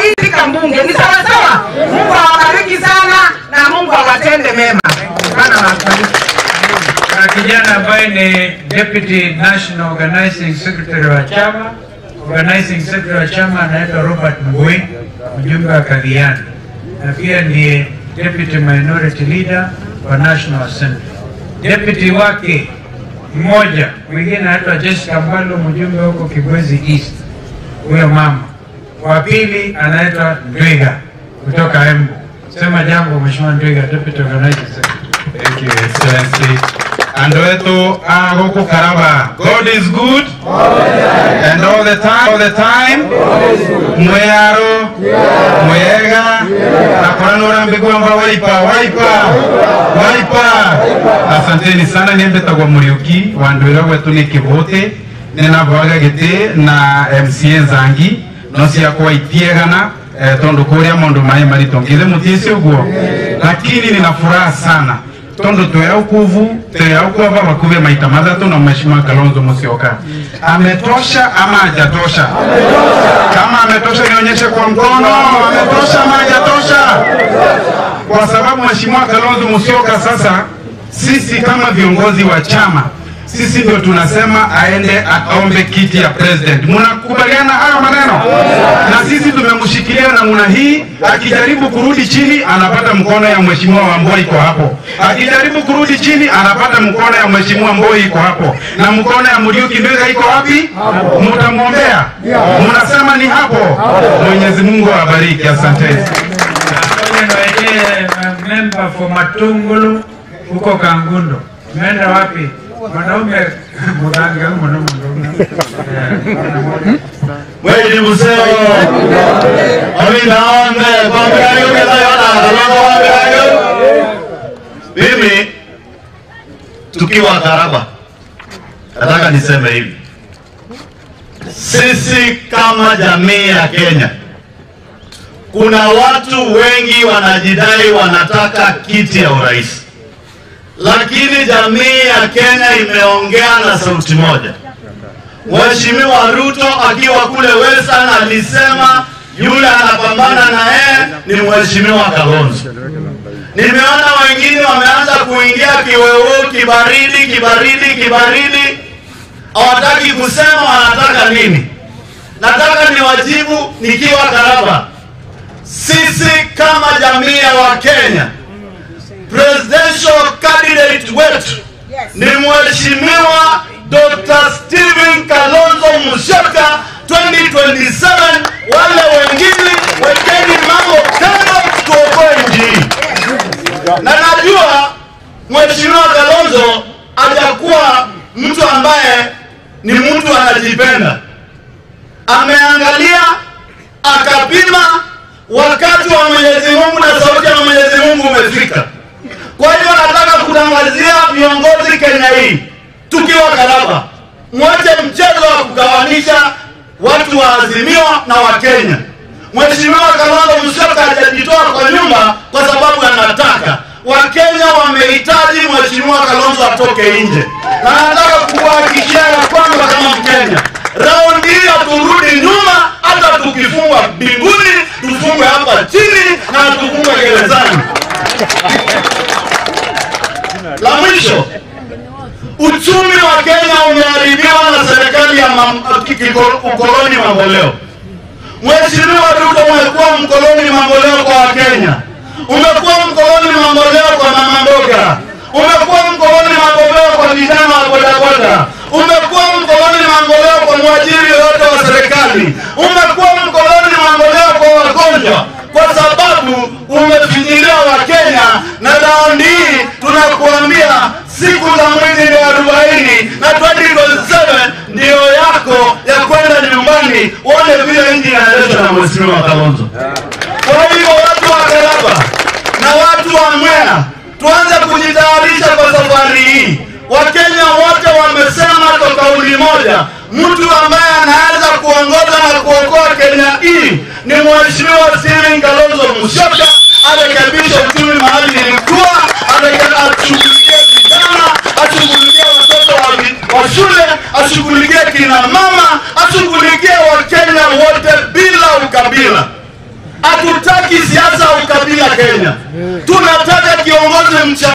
hizi kambunge ni sawa sawa. Mungu awabariki sana na Mungu awatende mema. Bwana awabariki. Kuna kijana ambaye ni Deputy National Organizing Secretary wa chama. Organizing Secretary wa chama anaitwa Robert Mbui, mjumbe wa Kagiyani, na pia ni Deputy Minority Leader wa National Assembly. Deputy wake mmoja mwingine anaitwa Jessica Mbalo, mjumbe huko Kibwezi East, huyo mama. Wa pili anaitwa Ndwiga kutoka Embu. Sema jambo Mheshimiwa Ndwiga, Deputy Organizing Secretary. Thank you, Excellency. Andũ etũ a gũkũ Karaba, God is good and all the time, all the time. Mwĩyarũ, mwega, na kũra nũrambĩgwamba waipa, waipa, waipa. Asanteni sana nĩ mbĩtagwo Mũriũki wa ndwĩra gwetũ nĩ Kĩbũtĩ nĩ nambũaga gĩtĩ na MCA Nzangi no ciakwa itiegana eh, tondũ kũrĩa maũndũ maĩ maritũ ngithe mũtiĩci ũguo lakini nina furaha sana tondu twea ukuvu twea ukwava vakuve maita mathatu na mheshimiwa Kalonzo Musyoka ametosha ama hajatosha? Kama ametosha nionyeshe kwa mkono, ametosha ama hajatosha? Kwa sababu mheshimiwa Kalonzo Musyoka sasa, sisi kama viongozi wa chama sisi ndio tunasema aende aombe kiti ya president. Mnakubaliana hayo maneno? Na sisi tumemshikilia namna hii, akijaribu kurudi chini anapata mkono ya mheshimiwa Wamboi iko hapo, akijaribu kurudi chini anapata mkono ya mheshimiwa Mboi iko hapo, na mkono ya Muriuki Ndwiga iko wapi? Mtamwombea, mnasema ni hapo. Mwenyezi Mungu awabariki, asanteni. Ngoja niwaekee member for Matungulu huko Kangundo. Umeenda wapi? Mwanaume muganga mwanaume Mwezi Museo Aminaombe Kwambiayo Kitayona Kalonzo Kwambiayo Mimi tukiwa Karaba nataka niseme hivi sisi kama jamii ya Kenya kuna watu wengi wanajidai wanataka kiti ya urais lakini jamii ya Kenya imeongea na sauti moja Mheshimiwa Ruto akiwa kule Western alisema yule anapambana na yeye ni Mheshimiwa Kalonzo. Nimeona wengine wameanza kuingia kiwewe, kibaridi, kibaridi, kibaridi, hawataki kusema wanataka nini. Nataka niwajibu nikiwa Karaba, sisi kama jamii ya Wakenya, presidential candidate wetu ni Mheshimiwa Dr. Stephen Kalonzo Musyoka 2027. Wale wengine wekeni mambo kando, tuokoe nchi hii. Na najua Mheshimiwa Kalonzo hajakuwa mtu ambaye ni mtu anajipenda, ameangalia akapima, wakati wa Mwenyezi Mungu na sauti ya Mwenyezi Mungu umefika. Kwa hiyo nataka kutangazia viongozi Kenya hii tukiwa Karaba, mwache mchezo wa kugawanisha watu wa Azimio na Wakenya. Mheshimiwa Kalonzo Musyoka hajajitoa kwa nyumba kwa sababu anataka Wakenya wamehitaji Mheshimiwa Kalonzo atoke nje, na nataka kuhakikishia ya kwamba kama Mkenya, raundi hii haturudi nyuma. Hata tukifungwa mbinguni, tufungwe hapa chini na tufungwe gerezani. La mwisho, uchumi wa Kenya umeharibiwa na serikali ya mam- kiko- ukoloni mamboleo. Mheshimiwa Ruto, umekuwa mkoloni mamboleo kwa Wakenya, umekuwa mkoloni mamboleo kwa mama mboga, umekuwa mkoloni mamboleo kwa vijana wa bodaboda, umekuwa mkoloni mamboleo kwa mwajiri yoyote wa serikali, umekuwa mkoloni mamboleo kwa wagonjwa kwa sababu umefinyilia Wakenya, na raundi hii tunakuambia siku za mwezi ni arobaini na 2027 ndio yako ya kwenda nyumbani uone vile nchi inaendeshwa na Mheshimiwa Kalonzo. Kwa hivyo watu wa Karaba na watu wa Mwea tuanze kujitayarisha kwa safari hii. Wakenya wote wamesema kwa kauli moja, mtu ambaye anaweza kuongoza na kuokoa Kenya hii ni Mheshimiwa Stephen Kalonzo Musyoka. Arekebishe uchumi mahali ilikuwa, areke- ashughulikie vijana, ashughulikie watoto wa, vi- wa shule, ashughulikie kina mama, ashughulikie Wakenya wote bila ukabila. Hatutaki siasa ya ukabila Kenya. Tunataka kiongozi mcha